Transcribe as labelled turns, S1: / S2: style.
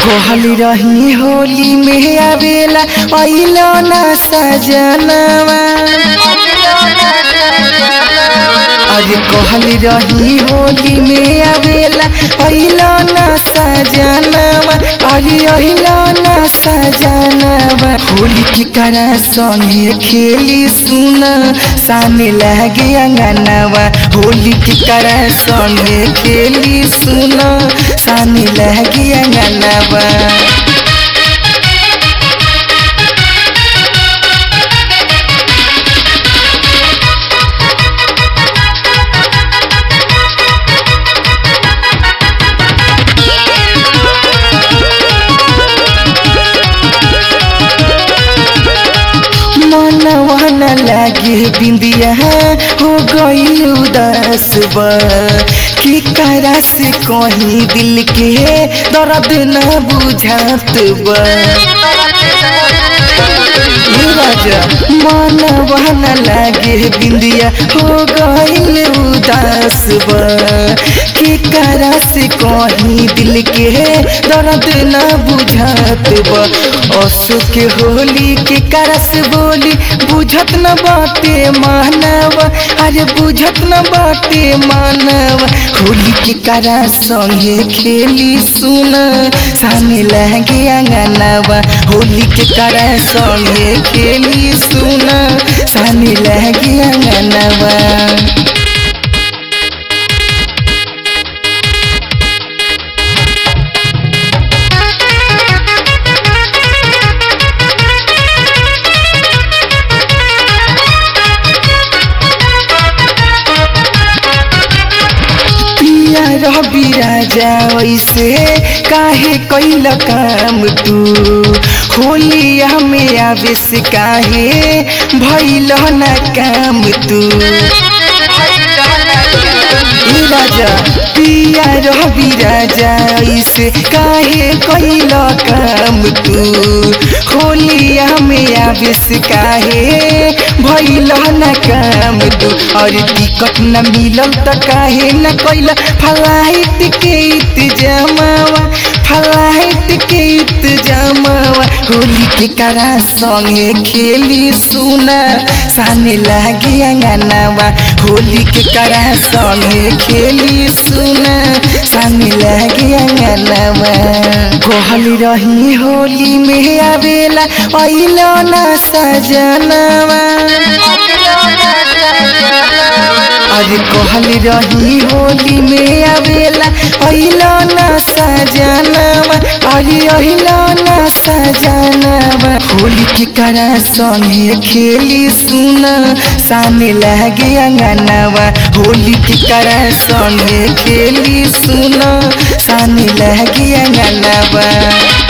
S1: कहली रही होली में आवेला अइलो ना सजनवा अरे कहली रही होली में आवेला अइलो ना सजनवा अरे अइलो ना सजनवा होली की करा संगे खेली सुन सामने लगे अंगनवा होली की करा संगे खेली सुन सामने लगे अंगनवा मनवा न लागे बिंदिया हो गई उदास बा की करा से कहीं दिल के दर्द न बुझात बा हे राजा मनवा न लागे बिंदिया हो गई उदास बा की करा से कहीं दिल के दर्द न बुझात बा असु के होली के करस बोली बुझत न बाटे मानव अरे बुझत न बाटे मानव होली के करा संगे खेली सुन सामने लगे अंगनवा होली के करा संगे खेली सुन सामने लगे अंगनवा पिया रवि राजा वैसे काहे कैल काम तू होलिया में आवे से काहे भैल न काम तू ए राजा पिया रवि राजा ऐसे काहे कैल काम तू होलिया में आवे से काहे भैल न काम तू और टिकट न मिलल त काहे न कैल फ्लाइट के इंतजामवा फ्लाइट के इंतजामवा होली के करा संगे खेली सुना साने लागे अंगनवा होली के करा संगे खेली सुना साने लागे अंगनवा कहली रही होली में आवेला अइलो ना सजनवा अरे कहली रही होली में आवेला अइलो ना सजनवा अरे अइलो ना सजनवा होली के करा संगे खेली सुन सामने लगे अंगनवा होली के करा संगे खेली सुन सामने लगे अंगनवा